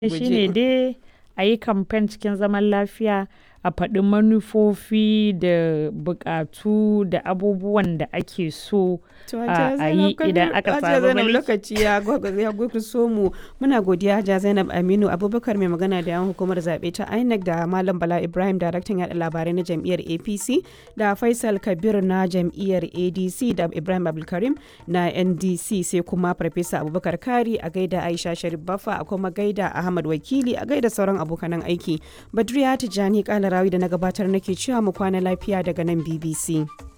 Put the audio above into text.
shi ne dai a yi kamfen cikin zaman lafiya a faɗi manufofi da buƙatu da abubuwan da ake so a yi idan aka samu Zainab mulki. lokaci ya so mu muna godiya Hajiya Zainab Aminu Abubakar mai magana da yan hukumar zaɓe ta INEC da Malam Bala Ibrahim daraktan yaɗa labarai na jam'iyyar APC da Faisal Kabir na jam'iyyar ADC da Ibrahim Abdulkarim na NDC sai kuma Farfesa Abubakar Kari a gaida Aisha Sharif Baffa a kuma gaida Ahmad Wakili a gaida sauran abokanan aiki. Badriya Tijjani Kalarawi da na gabatar nake cewa mu kwana lafiya daga nan BBC.